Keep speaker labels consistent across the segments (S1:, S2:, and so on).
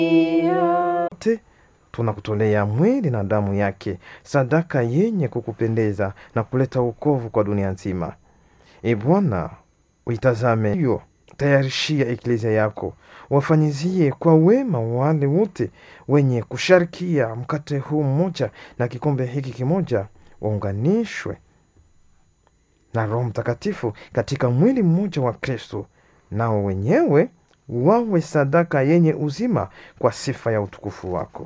S1: Wote tunakutolea mwili na damu yake, sadaka yenye kukupendeza na kuleta wokovu kwa dunia nzima. E Bwana, uitazame hiyo, tayarishia eklezia yako, wafanyizie kwa wema wale wote wenye kusharikia mkate huu mmoja na kikombe hiki kimoja, waunganishwe na Roho Mtakatifu katika mwili mmoja wa Kristo, nao wenyewe wawe sadaka yenye uzima kwa sifa ya utukufu wako.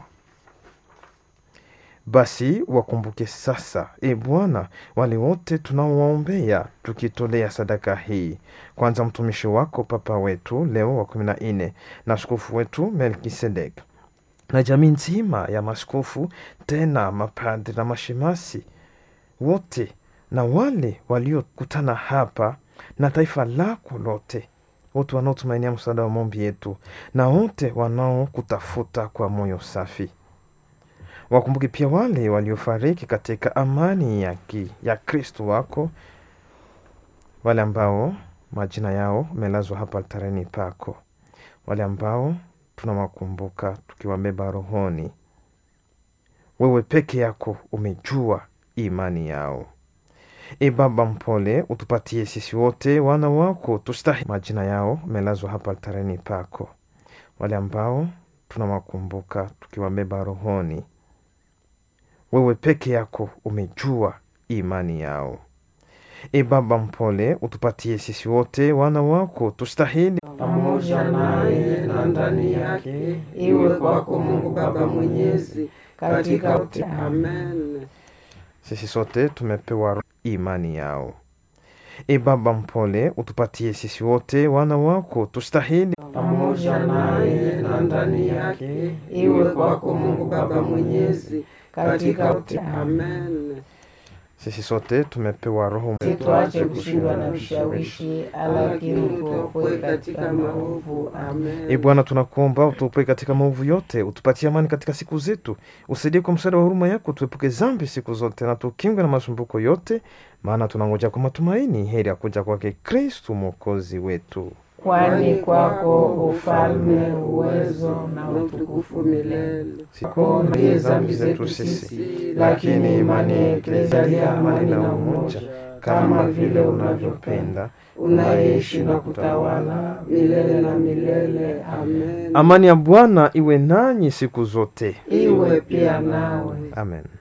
S1: Basi wakumbuke sasa, e Bwana, wale wote tunaowaombea tukitolea sadaka hii, kwanza mtumishi wako Papa wetu Leo wa kumi na nne na askofu wetu Melkisedek na jamii nzima ya maskofu, tena mapadri na mashemasi wote na wale waliokutana hapa na taifa lako lote, wote wanaotumainia msaada wa maombi yetu na wote wanaokutafuta kwa moyo safi. Wakumbuke pia wale waliofariki katika amani ya, ki, ya Kristo wako, wale ambao majina yao melazwa hapa altareni pako, wale ambao tunawakumbuka tukiwabeba rohoni. Wewe peke yako umejua imani yao. E Baba mpole, utupatie sisi wote wana wako tustahi. Majina yao melazwa hapa altareni pako, wale ambao tunawakumbuka tukiwabeba rohoni. Wewe peke yako umejua imani yao. E Baba mpole, utupatie sisi wote wana wako tustahili
S2: pamoja naye na ndani yake, iwe kwako Mungu Baba Mwenyezi, katika uti. Amen.
S1: sisi sote tumepewa imani yao. E Baba mpole, utupatie sisi wote wana wako tustahili
S2: pamoja naye na ndani yake, iwe kwako Mungu Baba Mwenyezi, katika uti. Amen.
S1: sisi sote tumepewa Roho
S2: Situache kushindwa na vishawishi, lakini tuokoe katika maovu. Amen.
S1: E Bwana, tunakuomba utuopoe katika maovu yote, utupatie amani katika siku zetu, usaidie kwa msaada wa huruma yako, tuepuke zambi siku zote na tukingwe na masumbuko yote, maana tunangoja kwa matumaini heri ya kuja kwake Kristu mwokozi wetu.
S2: Kwani kwako ufalme, uwezo na utukufu milele. Kuondoe dhambi zetu sisi, lakini imani ya Eklezia ya amani na umoja, kama vile unavyopenda, unaishi na kutawala milele na milele. Amen.
S1: Amani ya Bwana iwe nanyi siku zote.
S2: Iwe pia nawe.
S1: Amen.